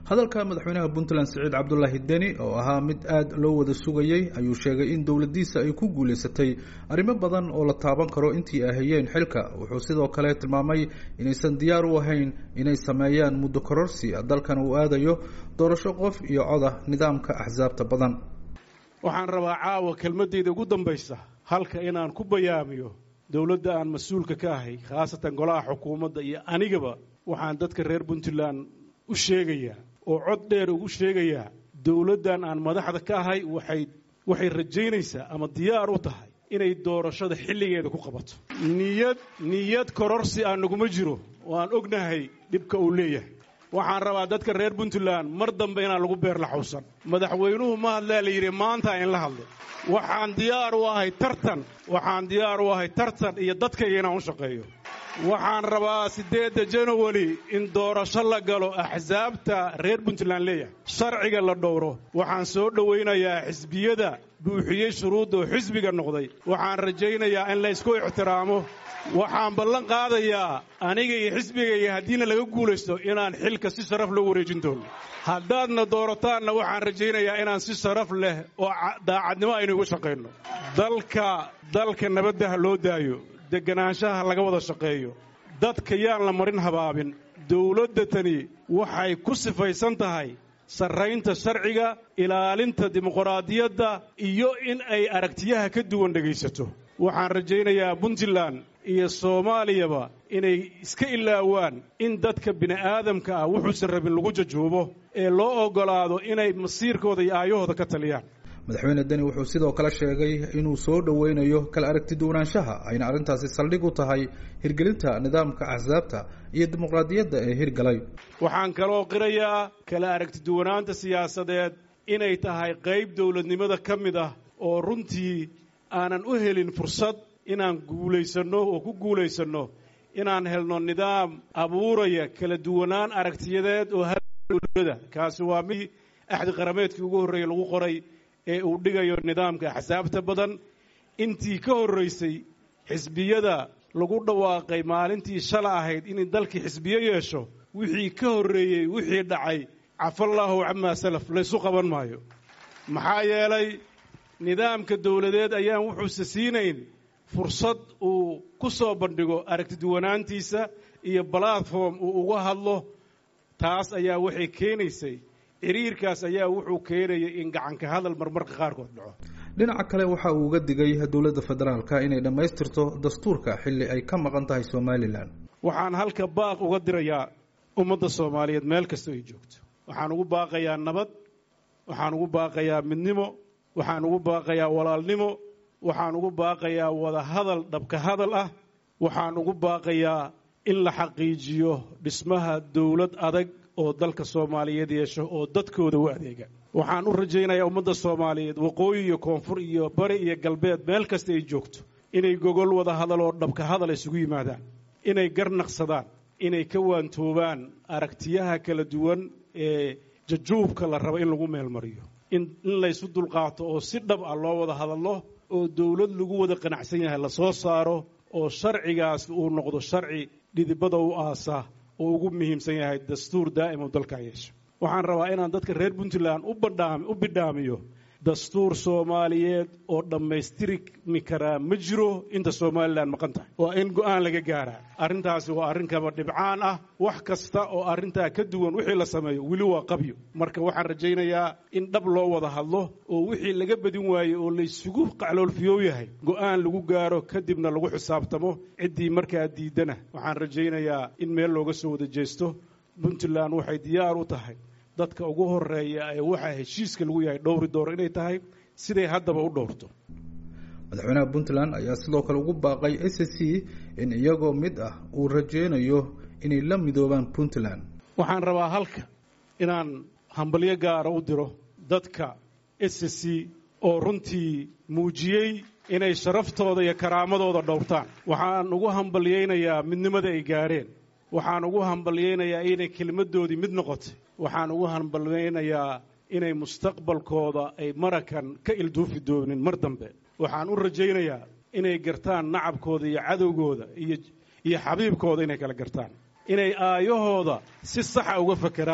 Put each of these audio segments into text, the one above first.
hadalka madaxweynaha puntland siciid cabdulaahi deni oo ahaa mid aada loo wada sugayey ayuu sheegay in dowladdiisa ay ku guulaysatay arrimo badan oo la taaban karo intii ay hayeen xilka wuxuu sidoo kale tilmaamay inaysan diyaar u ahayn inay sameeyaan muddo kororsi dalkan uu aadayo doorasho qof iyo coda nidaamka axsaabta badan waxaan rabaa caawa kelmaddayda ugu dambaysa halka inaan ku bayaamiyo dowladda aan mas-uulka ka ahay khaasatan golaha xukuumadda iyo anigaba waxaan dadka reer puntland u sheegayaa oo cod dheer ugu sheegayaa dowladdan aan madaxda ka ahay waxay waxay rajaynaysaa ama diyaar u tahay inay doorashada xilligeeda ku qabato niyad niyad kororsi aan naguma jiro oo aan ognahay dhibka uu leeyahay waxaan rabaa dadka reer puntland mar dambe inaan lagu beerla xawsan madaxweynuhu ma hadlaa la yidhi maanta in la hadlo waxaan diyaar u ahay tartan waxaan diyaar u ahay tartan iyo dadkayga inaan u shaqeeyo waxaan rabaa siddeedda janawari in doorasho la galo axsaabta reer puntland leeyahay sharciga la dhowro waxaan soo dhowaynayaa xisbiyada buuxiyey shuruudda oo xisbiga noqday waxaan rajaynayaa in laysku ixtiraamo waxaan ballan qaadayaa aniga iyo xisbigayga haddiina laga guulaysto inaan xilka si sharaf loo wareejin doono haddaadna doorataan waxaan rajaynayaa inaan si sharaf leh oo daacadnimo aynu igu shaqayno dalka dalka nabadda ha loo daayo deganaanshaha laga wada shaqeeyo dadka yaan la marin habaabin dowladda tani waxay ku sifaysan tahay sarraynta sharciga ilaalinta dimuqraadiyadda iyo in ay aragtiyaha ka duwan dhegaysato waxaan rajaynayaa puntland iyo soomaaliyaba inay iska ilaawaan in dadka bini'aadamka ah wuxuusan rabin lagu jajuubo ee loo oggolaado inay masiirkooda iyo aayahooda ka taliyaan madaxweyne deni wuxuu sidoo kale sheegay inuu soo dhoweynayo kala aragti duwanaanshaha ayna arrintaasi saldhig u tahay hirgelinta nidaamka axsaabta iyo dimuqraadiyadda ee hirgalay waxaan kaloo qirayaa kala aragti duwanaanta siyaasadeed inay tahay qayb dowladnimada ka mid ah oo runtii aanan u helin fursad inaan guulaysanno oo ku guulaysanno inaan helno nidaam abuuraya kala duwanaan aragtiyadeed oo dowlada kaasi waa mid axdi qarameedkii ugu horreeyey lagu qoray ee uu dhigayo nidaamka axsaabta badan intii ka horraysay xisbiyada lagu dhawaaqay maalintii shala ahayd inay dalkii xisbiyo yeesho wixii ka horreeyey wixii dhacay cafallaahu camaa salaf laysu qaban maayo maxaa yeelay nidaamka dowladeed ayaan wuxuuse siinayn fursad uu ku soo bandhigo aragtiduwanaantiisa iyo balatform uu uga hadlo taas ayaa waxay keenaysay xiriirkaas ayaa wuxuu keenayay in gacanka hadal marmarka qaarkood dhaco dhinaca kale waxa uu uga digay dowladda federaalka inay dhammaystirto dastuurka xilli ay ka maqan tahay somalilan waxaan halka baaq uga dirayaa ummadda soomaaliyeed meel kasta ay joogto waxaan ugu baaqayaa nabad waxaan ugu baaqayaa midnimo waxaan ugu baaqayaa walaalnimo waxaan ugu baaqayaa wada hadal dhabka hadal ah waxaan ugu baaqayaa in la xaqiijiyo dhismaha dowlad adag oo dalka soomaaliyeed yeesho oo dadkooda u adeega waxaan u rajaynayaa ummadda soomaaliyeed waqooyi iyo koonfur iyo bari iyo galbeed meel kasta ay joogto inay gogol wada hadal oo dhabka hadal isugu yimaadaan inay garnaqsadaan inay ka waantoobaan aragtiyaha kala duwan ee jajuubka la rabo in lagu meelmariyo in laysu dulqaato oo si dhab ah loo wada hadallo oo dowlad lagu wada qanacsan yahay la soo saaro oo sharcigaas uu noqdo sharci dhidibada u aasa oo ugu muhiimsan yahay dastuur daa'im oo dalkaa yeesho waxaan rabaa inaan dadka reer puntland u bidhaamiyo dastuur soomaaliyeed oo dhammaystirmi karaa ma jiro inta somalilan maqan tahay waa in go'aan laga gaaraa arrintaasi waa arrin kaba dhibcaan ah wax kasta oo arrintaa ka duwan wixii la sameeyo weli waa qabyo marka waxaan rajaynayaa in dhab loo wada hadlo oo wixii laga badin waayey oo laysugu qacloolfiyoow yahay go'aan lagu gaaro kadibna lagu xisaabtamo ciddii markaa diidana waxaan rajaynayaa in meel looga soo wada jeesto puntland waxay diyaar u tahay dadka ugu horeeya ee waxaa heshiiska lagu yahay dhowri dooro inay tahay siday haddaba u dhowrto madaxweynaha puntland ayaa sidoo kale ugu baaqay s c in iyagoo mid ah uu rajeynayo inay la midoobaan puntland waxaan rabaa halka inaan hambalyo gaara u diro dadka s c oo runtii muujiyey inay sharaftooda iyo karaamadooda dhowrtaan waxaan ugu hambalyaynayaa midnimada ay gaareen waxaan ugu hambalyaynayaa inay kelmaddoodii mid noqotay waxaan ugu hambalyaynayaa inay mustaqbalkooda ay marakan ka ilduufi doonin mar dambe waxaan u rajaynayaa inay gartaan nacabkooda iyo cadowgooda iyo iyo xabiibkooda inay kala gartaan inay aayahooda si saxa uga fakeraan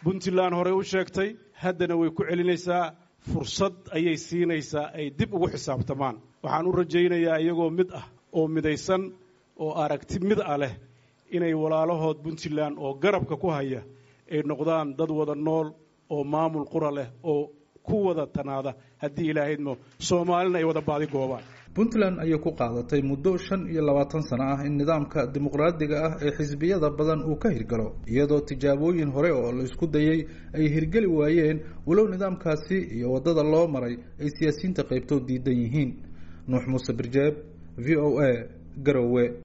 puntland horey u sheegtay haddana way ku celinaysaa fursad ayay siinaysaa ay dib ugu xisaabtamaan waxaan u rajaynayaa iyagoo mid ah oo midaysan oo aragti mid ah leh inay walaalahood puntland oo garabka ku haya ay noqdaan dad wada nool oo maamul qura leh oo ku wada tanaada haddii ilaahaydmo soomaalina ay wada baadi goobaan puntland ayay ku qaadatay muddo shan iyo labaatan sano ah in nidaamka dimuqraadiga ah ee xisbiyada badan uu ka hirgalo iyadoo tijaabooyin hore oo la isku dayay ay hirgeli waayeen walow nidaamkaasi iyo waddada loo maray ay siyaasiyiinta qaybtood diidan yihiin nuux muuse birjeeb v o a garowe